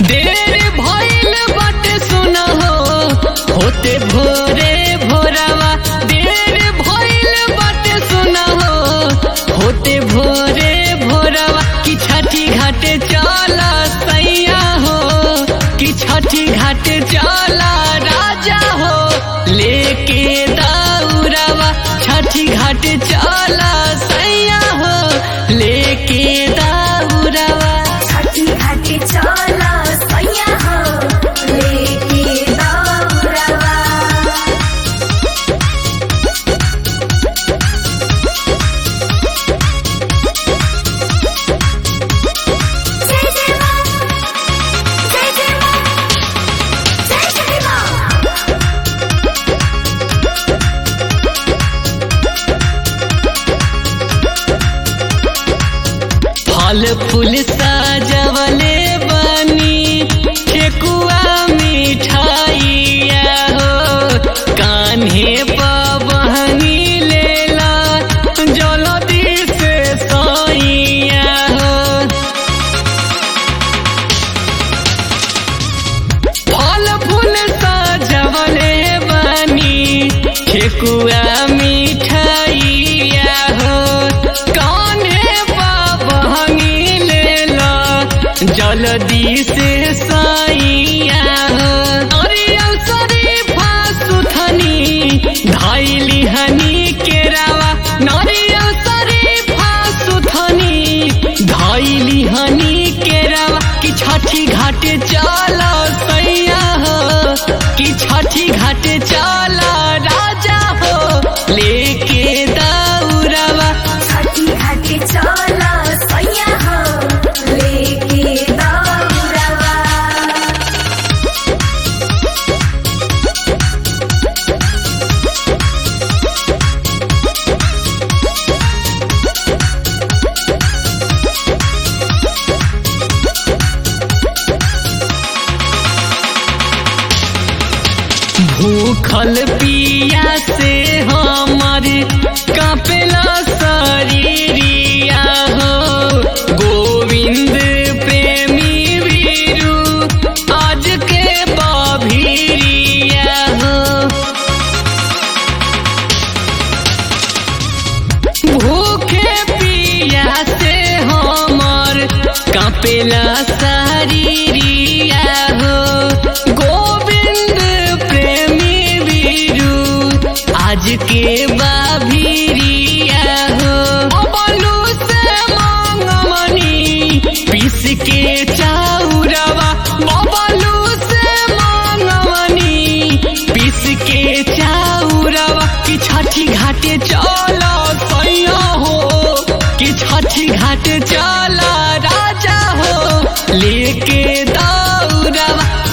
देर भइल बाटे सुना हो होते भोरे भोरवा देर भइल बाटे सुना हो होते भोरे भोरवा कि छठी घाटे चला सैया हो कि छठी घाटे चला राजा हो लेके दौड़वा छठी घाटे चला सैया हो लेके दौड़वा छठी घाटी चला सैया हो लेके दौड़वा जय जय मां जय जय मां जय जय मां फल फूल सजवले बनी ठेकुआ मिठाइया हो कान्हे पवनी लेला जलदी से सैया हो फल फूल सजवले बनी ठेकुआ मिठाइया हो कान्हे बाबहनी लेला जल्दी से साइया हो अरियल शरीफा सुथनी धैली हनी केरावा नरियल शरीफा सुथनी धैली हनी केरावा कि छठी घाटे चला सैया हो कि छठी घाटे चला राजा हो लेके दौड़वा छठी घाटी चला सैया हो लेके दौड़वा भूखल पिया से हमर कापेला शरीरिया हो गोविंद प्रेमी वीरू आज के बभीरिया हो भूखे पिया से हमर कापेला शरीरिया हो गोविंद प्रेमी वीरू आज के बाभीरिया हो बलू से मांगमनी पीस के चाउरवा बबलू से मांगमनी पीस के चाउरवा कि छठी घाटे चला सैया हो कि छठी घाटे चला राजा हो लेके दौड़वा